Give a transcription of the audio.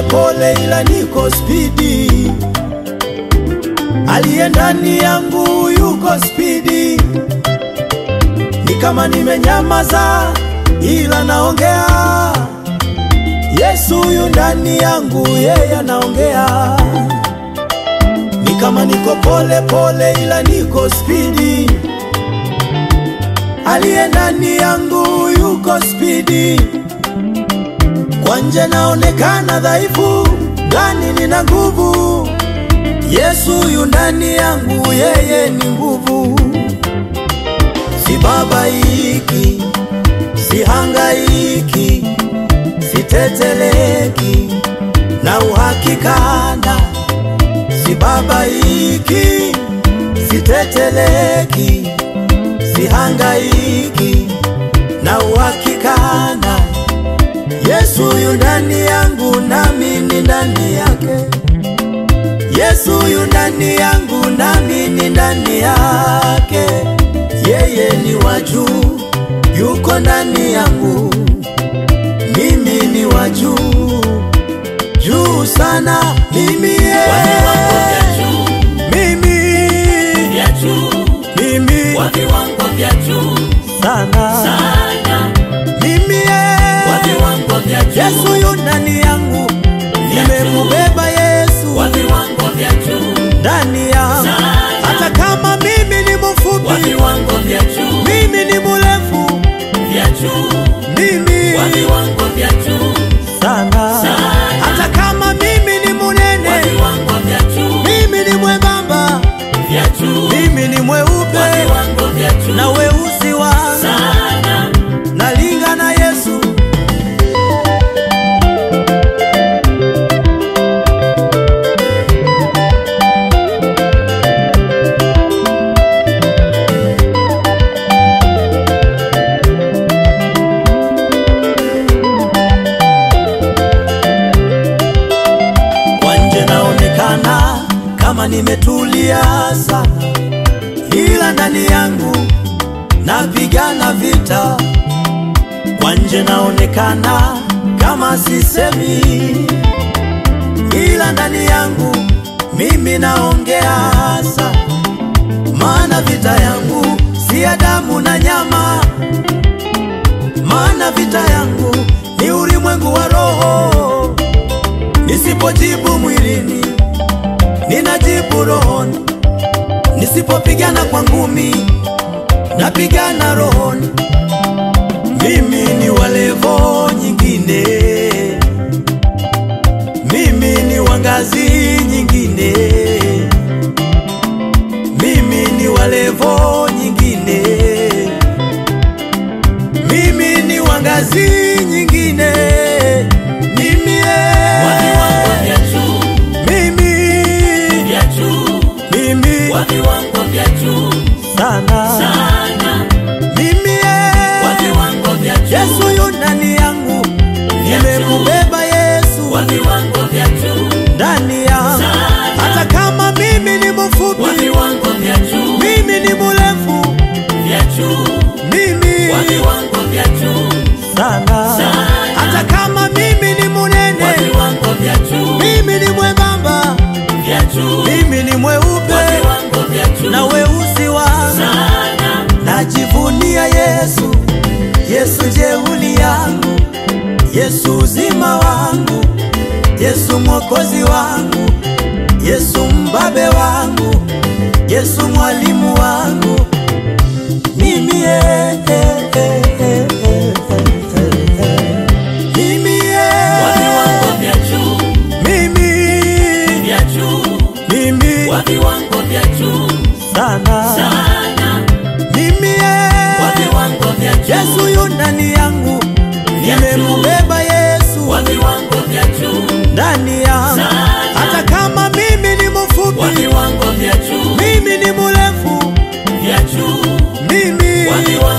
pole, ila niko spidi. Aliye ndani yangu yuko spidi, ni kama nimenyamaza, ila naongea. Yesu yu ndani yangu, yeye anaongea. Ni kama niko pole pole, ila niko spidi. Aliye ndani yangu yuko spidi. Kwa nje naonekana dhaifu, ndani nina nguvu. Yesu yu ndani yangu, yeye ni nguvu. Sibabaiki, sihangaiki, siteteleki na uhakikana. Sibabaiki, siteteleki, sihangaiki na uhakikana. Yesu yu ndani yangu, nami ni ndani yake. Yesu yu ndani yangu, nami ni ndani yake. Yeye ni wa juu, yuko ndani yangu, mimi ni wa juu, juu sana. Mimi ye, Wa viwango vya juu, mimi, vya juu, mimi wa viwango vya juu sana, sana, mimi ye, wa viwango vya juu, Yesu yu ndani yangu, nimemubeba Yesu wa viwango vya juu, ndani yangu, Sana. hata kama mimi ni wa mfupi, viwango vya juu, mimi ni mrefu, vya juu, mimi wa viwango vya juu, sana, Sana. hata kama mimi ni wa munene, viwango vya juu, mimi ni mwembamba, vya juu, mimi ni wa mweupe viwango vya juu, na weusi wangu sana, nalinga na Yesu. Kwa nje naonekana kama nimetulia sana, ila ndani yangu napigana vita. Kwa nje naonekana kama sisemi, ila ndani yangu mimi naongea sana, maana vita yangu si ya damu na nyama, maana vita yangu ni ulimwengu wa roho. Nisipojibu mwilini, ninajibu rohoni. Nisipopigana kwa ngumi, napigana rohoni. Mimi ni wa levo nyingine, mimi ni wa ngazi nyingine, mimi ni wa levo nyingine, mimi ni wa ngazi nyingine, mimi wa viwango eh, vya juu, mimi vya juu, mimi wa viwango vya juu, sana sana, mimi wa eh, viwango vya juu, Yesu yu ndani yangu, nimemubeba Yesu wa viwango vya juu, ndani yangu, Sana. hata kama mimi ni wa mfupi, viwango vya juu, mimi ni mrefu, vya juu, mimi wa viwango vya juu, sana, Sana. hata kama mimi ni wa munene, viwango vya juu, mimi ni mwembamba, vya juu, mimi ni wa mweupe viwango vya juu, na weusi wangu sana, Najivunia Yesu, Yesu jeuli yangu, Yesu uzima wangu, Yesu mwokozi wangu, Yesu mbabe wangu, Yesu mwalimu wangu. Mimi eh, eh, eh, eh, eh, eh, eh. Mimi wa eh, viwango vya juu, mimi vya juu, mimi wa viwango vya juu, sana sana, mimi wa eh, viwango vya juu, Yesu yu ndani yangu, nimemubeba Yesu wa viwango vya juu, ndani yangu, Sana. hata kama mimi ni wa mfupi, viwango vya juu, mimi ni mrefu, vya juu, mimi wa viwango